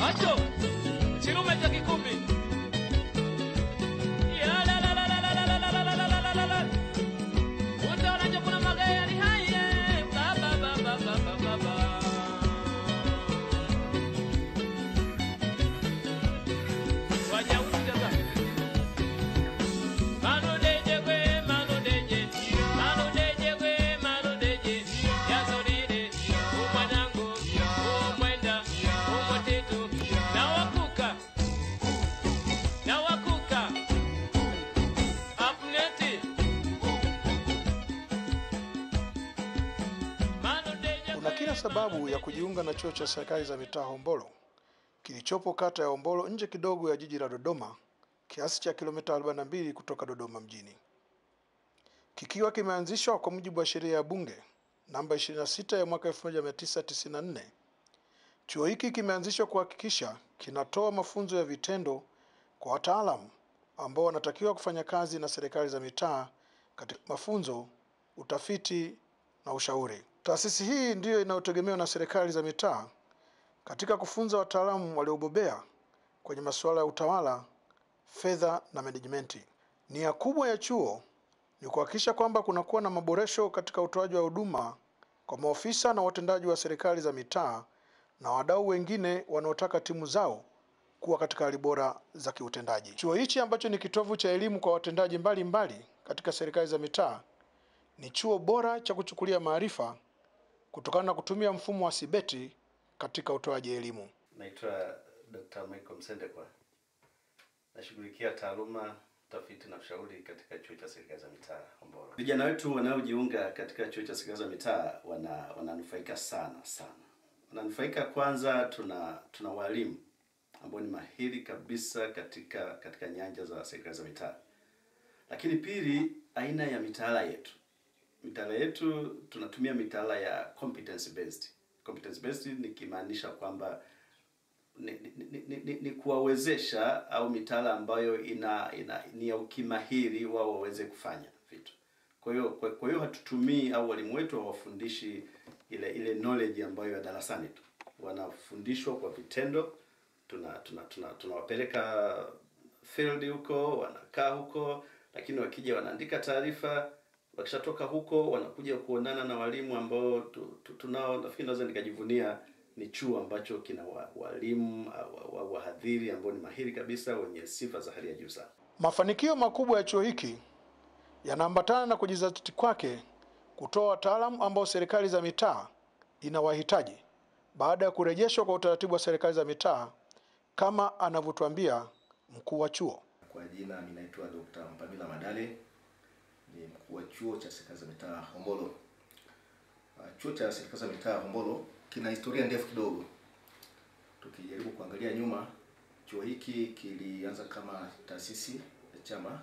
macho chilume cha kikumbi Ya la la la la la la la la la la la la la la. utaona chakula magari haye ba ba ba ba ba ba ba ba waja utaka manudeje gwe manudeje manudeje gwe manudeje yazolile umwanangu umwenda umutitu nawakuka nawakuka apneti manudeje Kuna kila sababu ya kujiunga na chuo cha serikali za mitaa Hombolo kilichopo kata ya Hombolo nje kidogo ya jiji la Dodoma kiasi cha kilomita 42 kutoka Dodoma mjini. Kikiwa kimeanzishwa kwa mujibu wa sheria ya Bunge namba 26 ya mwaka 1994. Chuo hiki kimeanzishwa kuhakikisha kinatoa mafunzo ya vitendo kwa wataalamu ambao wanatakiwa kufanya kazi na serikali za mitaa katika mafunzo, utafiti na ushauri. Taasisi hii ndiyo inayotegemewa na serikali za mitaa katika kufunza wataalamu waliobobea kwenye masuala ya utawala, fedha na menejimenti. Nia kubwa ya chuo ni kuhakikisha kwamba kunakuwa na maboresho katika utoaji wa huduma kwa maofisa na watendaji wa serikali za mitaa na wadau wengine wanaotaka timu zao kuwa katika hali bora za kiutendaji. Chuo hichi ambacho ni kitovu cha elimu kwa watendaji mbalimbali mbali katika serikali za mitaa ni chuo bora cha kuchukulia maarifa kutokana na kutumia mfumo wa sibeti katika utoaji elimu. Naitwa Dr. Michael Msendekwa. Nashughulikia taaluma, utafiti na ushauri katika chuo cha serikali za mitaa Hombolo. Vijana wetu wanaojiunga katika chuo cha serikali za mitaa wana wananufaika sana sana. Wananufaika kwanza, tuna tuna walimu ambao ni mahiri kabisa katika katika nyanja za serikali za mitaa. Lakini pili, aina ya mitaala yetu. Mitaala yetu tunatumia mitaala ya competence based. Competence based nikimaanisha kwamba ni, ni, ni, ni, ni, ni kuwawezesha au mitaala ambayo ina, ina ni ya ukimahiri wao waweze kufanya vitu. Kwa hiyo kwa, kwa hiyo hatutumii au walimu wetu hawafundishi ile ile knowledge ambayo ya darasani tu, wanafundishwa kwa vitendo. Tuna tuna tuna tunawapeleka field huko, wanakaa huko, lakini wakija wanaandika taarifa. Wakishatoka huko wanakuja kuonana na walimu ambao tu, tu, tunao. Nafikiri naweza nikajivunia ni chuo ambacho kina wa- walimu wa- wa- wahadhiri ambao ni mahiri kabisa wenye sifa za hali ya juu sana. Mafanikio makubwa ya chuo hiki yanaambatana na kujizatiti kwake kutoa wataalamu ambao serikali za mitaa inawahitaji baada ya kurejeshwa kwa utaratibu wa serikali za mitaa kama anavyotuambia mkuu wa chuo. Kwa jina ninaitwa Dr. Mpamila Madale, ni mkuu wa chuo cha serikali za mitaa Hombolo. Uh, Chuo cha serikali za mitaa Hombolo kina historia ndefu kidogo. Tukijaribu kuangalia nyuma, chuo hiki kilianza kama taasisi ya chama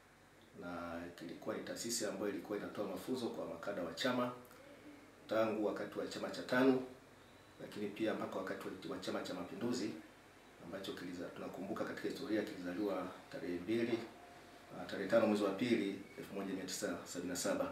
na kilikuwa ni taasisi ambayo ilikuwa inatoa mafunzo kwa makada wa chama tangu wakati wa chama cha tano, lakini pia mpaka wakati wa- wa chama cha mapinduzi ambacho kiliza, tunakumbuka katika historia kilizaliwa tarehe mbili uh, tarehe tano mwezi wa pili 1977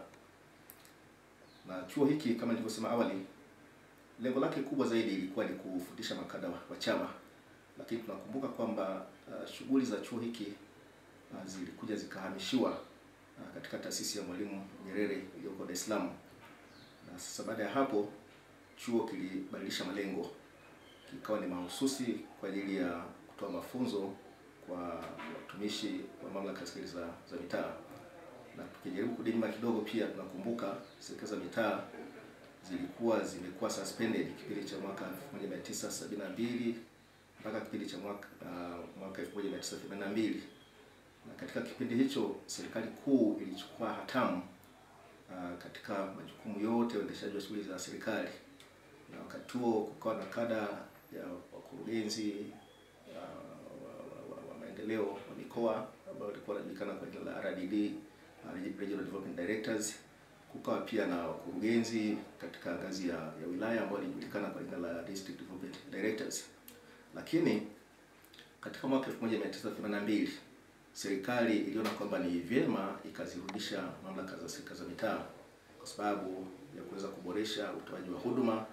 na chuo hiki kama nilivyosema awali, lengo lake kubwa zaidi ilikuwa ni kufundisha makada wa, wa chama, lakini tunakumbuka kwamba uh, shughuli za chuo hiki uh, zilikuja zikahamishiwa uh, katika taasisi ya Mwalimu Nyerere iliyoko Dar es Salaam, na sasa baada ya hapo chuo kilibadilisha malengo kikawa ni mahususi kwa ajili ya kutoa mafunzo kwa watumishi wa mamlaka ya serikali za, za mitaa. Na tukijaribu kurudi nyuma kidogo, pia tunakumbuka serikali za mitaa zilikuwa zimekuwa suspended kipindi cha mwaka 1972 mpaka kipindi cha mwaka uh, mwaka 1982 na katika kipindi hicho serikali kuu ilichukua hatamu uh, katika majukumu yote ya uendeshaji wa shughuli za serikali na wakati huo kukawa na kada ya wakurugenzi uh, wa, wa, wa, wa maendeleo wa mikoa ambao walikuwa wanajulikana kwa jina la RDD, uh, Regional Development Directors. Kukawa pia na wakurugenzi katika ngazi ya, ya wilaya ambao walijulikana kwa jina la District Development Directors. Lakini katika mwaka 1982 serikali iliona kwamba ni vyema ikazirudisha mamlaka za serikali za mitaa kwa sababu ya kuweza kuboresha utoaji wa huduma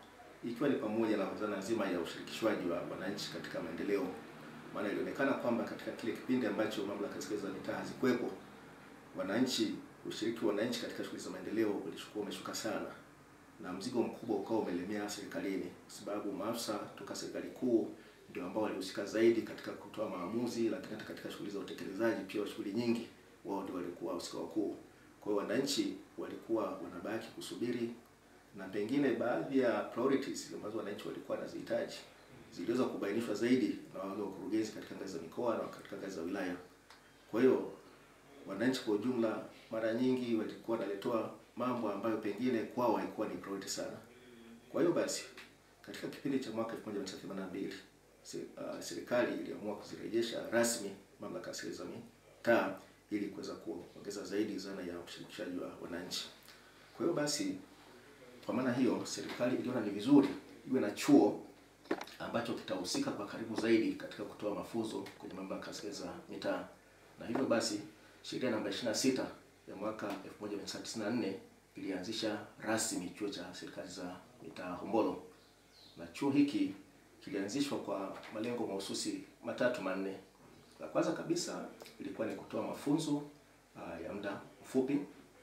ikiwa ni pamoja na dhana nzima ya ushirikishwaji wa wananchi katika maendeleo, maana ilionekana kwamba katika kile kipindi ambacho mamlaka zile za mitaa hazikuwepo, wananchi, ushiriki wa wananchi katika shughuli za maendeleo ulikuwa umeshuka sana, na mzigo mkubwa ukawa umelemea serikalini, kwa sababu maafisa toka serikali kuu ndio ambao walihusika zaidi katika kutoa maamuzi, lakini hata katika shughuli za utekelezaji pia wa shughuli nyingi wao ndio walikuwa wahusika wakuu. Kwa hiyo wananchi walikuwa wanabaki kusubiri, na pengine baadhi ya priorities ambazo wananchi walikuwa wanazihitaji ziliweza kubainishwa zaidi na wale wakurugenzi katika ngazi za mikoa na katika ngazi za wilaya. Kwa hiyo wananchi kwa ujumla mara nyingi walikuwa wanaletewa mambo ambayo pengine kwao haikuwa ni priority sana. Kwa hiyo basi katika kipindi cha mwaka 1982 se- uh, serikali iliamua kuzirejesha rasmi mamlaka ya serikali za mitaa ili kuweza kuongeza zaidi zana ya ushirikishaji wa wananchi. Kwa hiyo basi, kwa maana hiyo, serikali iliona ni vizuri iwe na chuo ambacho kitahusika kwa karibu zaidi katika kutoa mafunzo kwenye mamlaka ya serikali za mitaa, na hivyo basi sheria namba 26 ya mwaka 1994 ilianzisha rasmi chuo cha serikali za mitaa Hombolo, na chuo hiki kilianzishwa kwa malengo mahususi matatu manne. La kwanza kabisa ilikuwa ni kutoa mafunzo uh, ya muda mfupi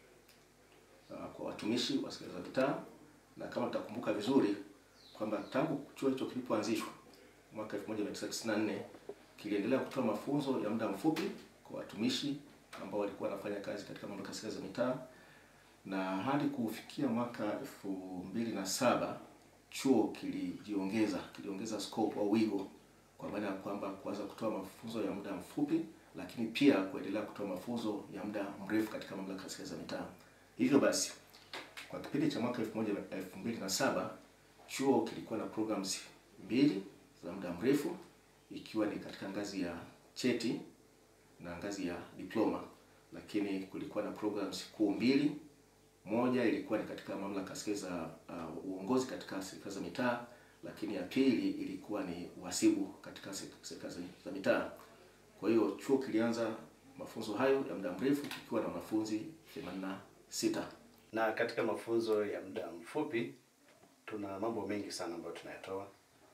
uh, kwa watumishi wa serikali za mitaa, na kama tutakumbuka vizuri kwamba tangu chuo hicho kilipoanzishwa mwaka 1994 kiliendelea kutoa mafunzo ya muda mfupi kwa watumishi ambao walikuwa wanafanya kazi katika mamlaka ya serikali za mitaa, na hadi kufikia mwaka elfu mbili na saba chuo kilijiongeza kiliongeza scope au wigo kwa maana ya kwamba kuanza kutoa mafunzo ya muda mfupi, lakini pia kuendelea kutoa mafunzo ya muda mrefu katika mamlaka ya serikali za mitaa. Hivyo basi kwa kipindi cha mwaka 2007 chuo kilikuwa na programs mbili za muda mrefu ikiwa ni katika ngazi ya cheti na ngazi ya diploma, lakini kulikuwa na programs kuu mbili. Moja ilikuwa ni katika mamlaka ya serikali za uh, uongozi katika serikali za mitaa, lakini ya pili ilikuwa ni uhasibu katika se- serikali za- za mitaa. Kwa hiyo chuo kilianza mafunzo hayo ya muda mrefu kikiwa na wanafunzi 86. Na katika mafunzo ya muda mfupi tuna mambo mengi sana ambayo tunayatoa.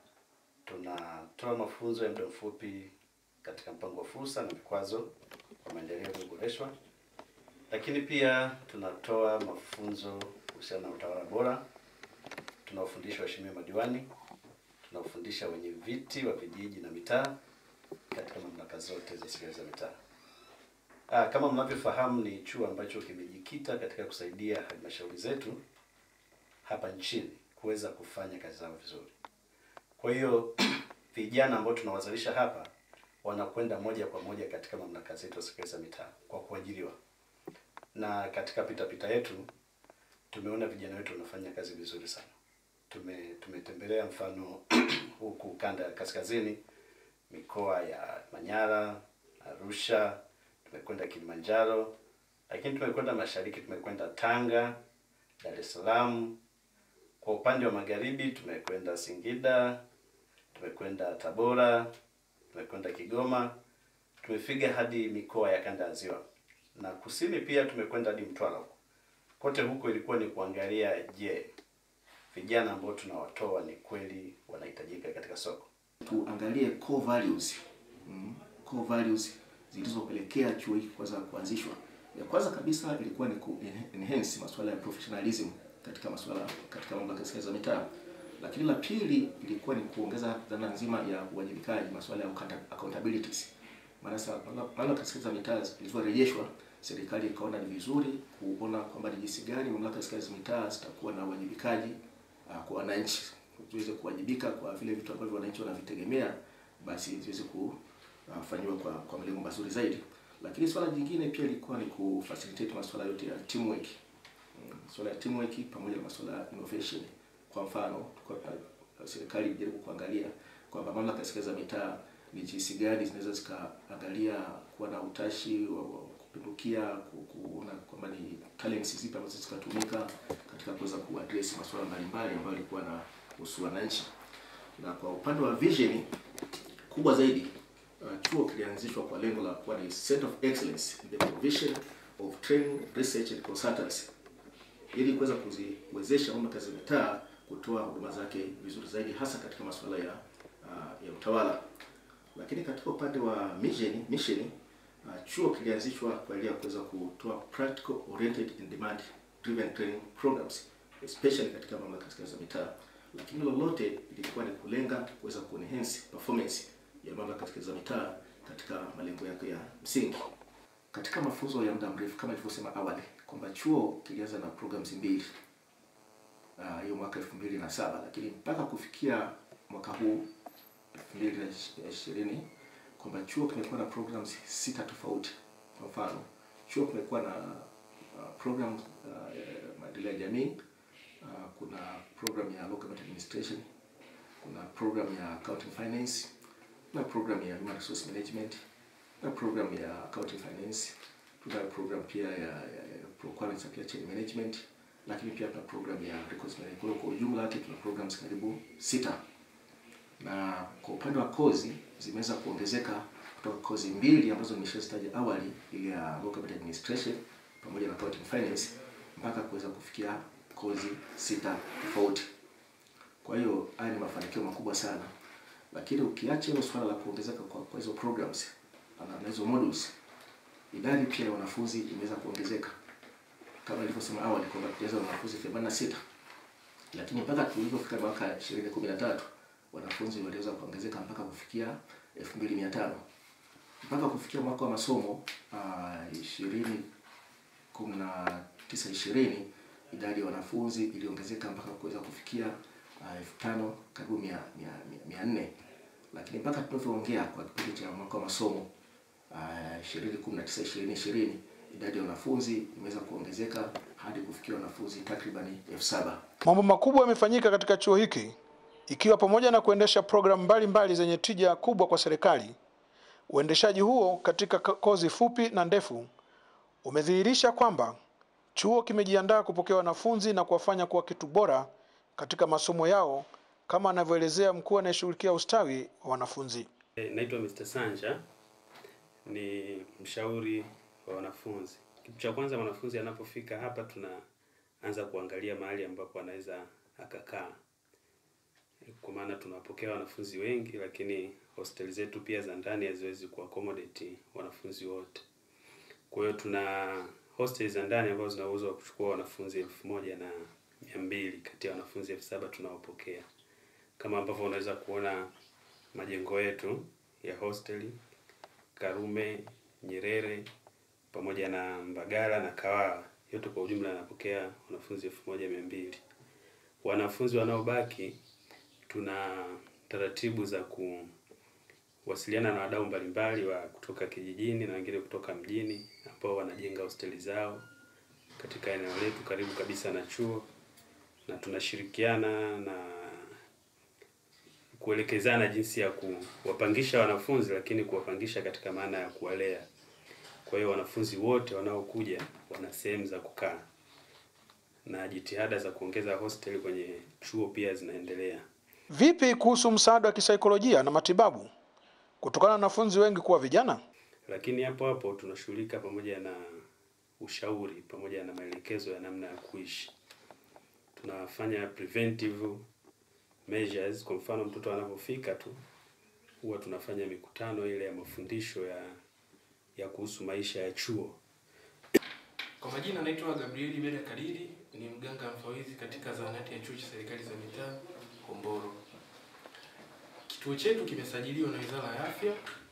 Tunatoa mafunzo ya muda mfupi katika mpango wa fursa na vikwazo kwa maendeleo yaliyoboreshwa, lakini pia tunatoa mafunzo kuhusiana na utawala bora. Tunawafundisha waheshimiwa madiwani, tunawafundisha wenye viti wa vijiji na mitaa katika mamlaka zote za serikali za mitaa. Ah, kama mnavyofahamu ni chuo ambacho kimejikita katika kusaidia halmashauri zetu hapa nchini kuweza kufanya kazi zao vizuri. Kwa hiyo vijana ambao tunawazalisha hapa wanakwenda moja kwa moja katika mamlaka zetu za serikali za mitaa kwa kuajiriwa, na katika pita pita yetu tumeona vijana wetu wanafanya kazi vizuri sana. Tume tumetembelea mfano huku kanda ya kaskazini, mikoa ya Manyara, Arusha, tumekwenda Kilimanjaro, lakini tumekwenda mashariki, tumekwenda Tanga, Dar es Salaam. Kwa upande wa magharibi tumekwenda Singida, tumekwenda Tabora, tumekwenda Kigoma, tumefika hadi mikoa ya kanda ya Ziwa na kusini pia tumekwenda hadi Mtwara huko. Kote huko ilikuwa ni kuangalia, je, vijana ambao tunawatoa ni kweli wanahitajika katika soko. tuangalie core values mm, core values zilizopelekea chuo hiki kwanza kuanzishwa. Ya kwanza kabisa ilikuwa ni ku enhance masuala ya professionalism katika masuala katika mamlaka ya serikali za mitaa, lakini la pili ilikuwa ni kuongeza dhana nzima ya uwajibikaji, masuala ya account- accountabilities. Maana sasa mamlaka ya serikali za mitaa zilizorejeshwa, serikali ikaona ni vizuri kuona kwamba ni jinsi gani mamlaka ya serikali za mitaa zitakuwa na uwajibikaji uh, kwa wananchi ziweze kuwajibika kwa vile vitu ambavyo wananchi wanavitegemea, basi ziweze kufanyiwa kwa kwa malengo mazuri zaidi. Lakini swala jingine pia ilikuwa ni kufacilitate masuala yote ya teamwork, Mm, masuala ya teamwork pamoja na masuala ya innovation. Kwa mfano, tulikuwa tuna- serikali ilijaribu kuangalia kwamba mamlaka ya serikali za mitaa ni jinsi gani zinaweza zikaangalia kuwa na utashi wa wa kupindukia, ku- kuona kwamba ni talents zipi ambazo zikatumika katika kuweza kuaddress masuala mbalimbali ambayo yalikuwa na kuhusu wananchi. Na kwa upande wa vision kubwa zaidi, uh, chuo kilianzishwa kwa lengo la kuwa ni center of excellence in the provision of training, research and consultancy ili kuweza kuziwezesha mamlaka za mitaa kutoa huduma zake vizuri zaidi, hasa katika masuala ya uh, ya utawala. Lakini katika upande wa mission mission uh, chuo kilianzishwa kwa ajili ya kuweza kutoa practical oriented and demand driven training programs especially katika mamlaka za mitaa, lakini lolote ilikuwa ni kulenga kuweza kuenhance performance ya mamlaka za mitaa katika malengo yake ya msingi. Katika mafunzo ya muda mrefu kama nilivyosema awali kwamba chuo kilianza na programs mbili ah, hiyo mwaka elfu mbili na saba lakini mpaka kufikia mwaka huu elfu mbili na ishirini kwamba chuo kimekuwa na programs sita tofauti. Kwa mfano chuo kimekuwa na uh, program uh, ya maendeleo ya jamii uh, kuna program ya local government administration, kuna program ya accounting finance, kuna program ya human resource management, kuna program ya accounting finance, tuna program pia ya, ya, ya procurement supply chain management, lakini pia tuna program ya records management. Kwa hiyo kwa ujumla wake tuna programs karibu sita na kwa upande wa kozi zimeweza kuongezeka kutoka kozi mbili ambazo nimeshazitaja awali, ile ya local government administration pamoja na accounting finance mpaka kuweza kufikia kozi sita tofauti. Kwa hiyo haya ni mafanikio makubwa sana, lakini ukiacha hilo swala la kuongezeka kwa, kwa hizo programs na na hizo modules, idadi pia ya wanafunzi imeweza kuongezeka kama nilivyosema awali kwamba tulianza na wanafunzi 86 lakini mpaka tulipofika mwaka 2013 wanafunzi waliweza kuongezeka mpaka kufikia 2500 mpaka kufikia mwaka wa masomo uh, 20 19 20 idadi ya wanafunzi iliongezeka mpaka kuweza kufikia uh, elfu tano karibu mia, mia, mia, mia nne lakini mpaka tunavyoongea kwa kipindi cha mwaka wa masomo ishirini kumi na tisa ishirini ishirini idadi ya wanafunzi imeweza kuongezeka hadi kufikia wanafunzi takribani elfu saba. Mambo makubwa yamefanyika katika chuo hiki ikiwa pamoja na kuendesha programu mbalimbali zenye tija kubwa kwa serikali. Uendeshaji huo katika ka- kozi fupi na ndefu umedhihirisha kwamba chuo kimejiandaa kupokea wanafunzi na kuwafanya kuwa kitu bora katika masomo yao kama anavyoelezea mkuu anayeshughulikia ustawi wa wanafunzi. Eh, Naitwa Mr. Sanja, ni mshauri wa wanafunzi. Kitu cha kwanza mwanafunzi anapofika hapa, tunaanza kuangalia mahali ambapo anaweza akakaa, Eh, kwa maana tunawapokea wanafunzi wengi, lakini hosteli zetu pia za ndani haziwezi kuaccommodate wanafunzi wote. Kwa hiyo tuna hosteli za ndani ambazo zina uwezo wa kuchukua wanafunzi elfu moja na mia mbili kati ya wanafunzi elfu saba tunaopokea kama ambavyo unaweza kuona majengo yetu ya hosteli Karume, Nyerere pamoja na Mbagala na Kawawa, yote kwa ujumla yanapokea wanafunzi elfu moja mia mbili. Wanafunzi wanaobaki tuna taratibu za kuwasiliana na wadau mbalimbali wa kutoka kijijini na wengine kutoka mjini ambao wanajenga hosteli zao katika eneo letu karibu kabisa na chuo, na tunashirikiana na kuelekezana jinsi ya kuwapangisha wanafunzi, lakini kuwapangisha katika maana ya kuwalea. Kwa hiyo wanafunzi wote wanaokuja wana sehemu za kukaa, na jitihada za kuongeza hosteli kwenye chuo pia zinaendelea. Vipi kuhusu msaada wa kisaikolojia na matibabu kutokana na wanafunzi wengi kuwa vijana? Lakini hapo hapo tunashughulika pamoja na ushauri pamoja na maelekezo ya namna ya kuishi. Tunafanya preventive measures. Kwa mfano, mtoto anapofika tu huwa tunafanya mikutano ile ya mafundisho ya ya kuhusu maisha ya chuo. Kwa majina naitwa Gabrieli Beda Kadiri, ni mganga mfawidhi katika zahanati ya chuo cha serikali za mitaa Hombolo. Kituo chetu kimesajiliwa na Wizara ya Afya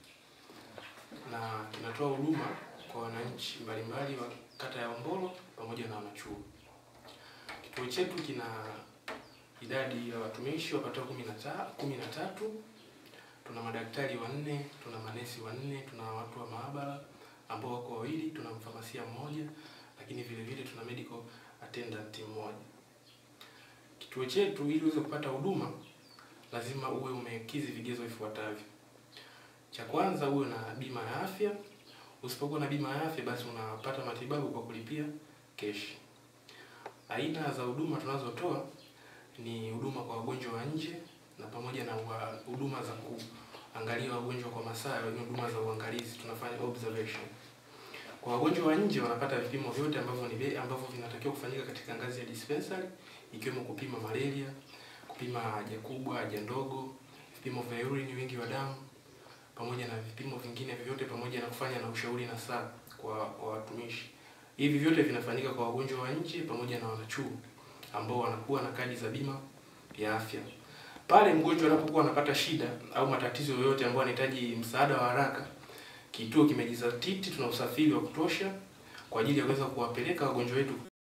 na kinatoa huduma kwa wananchi mbalimbali wa kata ya Hombolo pamoja na wanachuo. Kituo chetu kina idadi ya watumishi wapatao kumi na ta- kumi na tatu. Tuna madaktari wanne, tuna manesi wanne, tuna watu wa maabara ambao wako wawili, tuna mfamasia mmoja, lakini vile vile tuna medical attendant mmoja. Kituo chetu ili uweze kupata huduma lazima uwe umekidhi vigezo vifuatavyo. Cha kwanza uwe na bima ya afya. Usipokuwa na bima ya afya, basi unapata matibabu kwa kulipia keshi. Aina za huduma tunazotoa ni huduma kwa wagonjwa wa nje na pamoja na wa- huduma za kuangalia wagonjwa kwa masaa, yaani huduma za uangalizi, tunafanya observation. Kwa wagonjwa wa nje wanapata vipimo vyote ambavyo ni bei ambavyo vinatakiwa kufanyika katika ngazi ya dispensary ikiwemo kupima malaria, kupima haja kubwa, haja ndogo, vipimo vya urine, wingi wa damu, pamoja na vipimo vingine vyote, pamoja na kufanya na ushauri na saa kwa kwa watumishi. Hivi vyote vinafanyika kwa wagonjwa wa nje pamoja na wanachuo ambao wanakuwa na kadi za bima ya afya. Pale mgonjwa anapokuwa anapata shida au matatizo yoyote ambayo anahitaji msaada wa haraka, kituo kimejizatiti, tuna usafiri wa kutosha kwa ajili ya kuweza kuwapeleka wagonjwa wetu